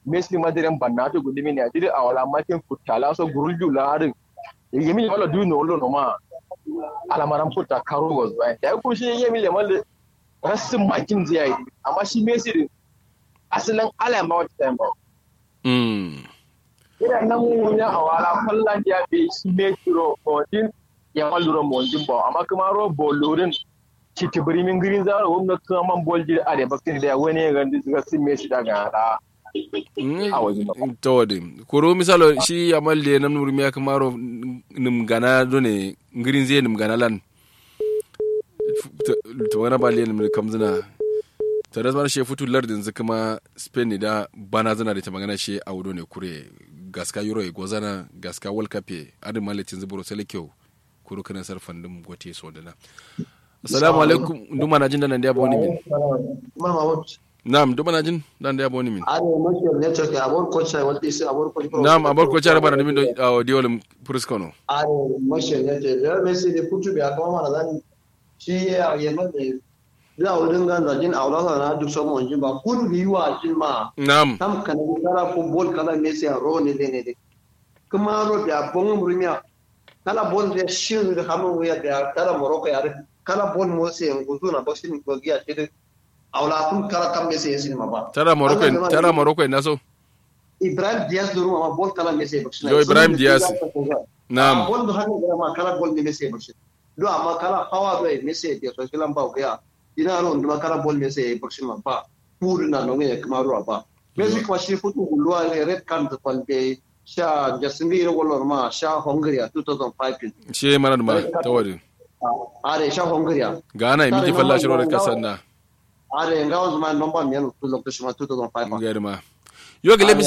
messi madiren bannato gudimi ne adiri awala matin futala so gurulju larin yemi wala du no lo no ma alamaran futa karo was ba da ku shi yemi le mal rasin makin zai yi amma shi messi din asalin alama wata time ba mm ina nan mun ya awala fallan ya be shi messi ro din ya maluro mo din ba amma kuma ro bolorin citi birimin girin zaro wanda kuma man bolji a da bakin da wani ya gandi suka sin messi daga da a wajen ba. tawade koro misalo shi amal de nam nur miya kamaro nim gana done ngirin zai nim gana lan to wana ba le nim kamzina to da zama shi futu lardin zu kuma spain ne da bana zana da ta magana shi a wudo ne kure gaska euro e gozana gaska world cup e adin malitin zuburo sele kyau kuro kana sarfan dum gote so dana assalamu alaikum nduma na jin da nan da boni min Mama what? na'am nduma na jin dan da boni min Are much of network abon coach I want to say abon coach. na'am abar ko cara bana dimin do diolum pruskono Are much of network. Ya Messi da kutu biya kuma mana zan shi ya yamma da da wurin gan da jin aula na duk so mon jin ba kun biwa jin ma na'am tam kan kara football kala Messi a ro ne ne ne. Kuma ro biya bon murmiya kala bon da shi da hamu ya da kala Morocco ya kala bon mo sai nguzu na boxing ko giya shi aula kun kala kam Messi yin ma ba. tara morocco tara morocco na so Ibrahim Diaz duru ma bol kala Messi boxing. Yo, Ibrahim Diaz. Naam. Bol do hanno gara ma kala bol ni Messi boxing. Do amma kala power do Messi dia so kilan ba ga. Ina ron do kala bol Messi boxing ma ba. Pur na no nge kuma ro ba. Messi kuma shi futu gulwa ne red card da palbe sha jasmir golor ma sha Hungary 2005 she mana da ma tawade are sha Hungary gana mi ki falla shiro da kasan na are ngawas ma nomba men 2005 ngari ma yo gele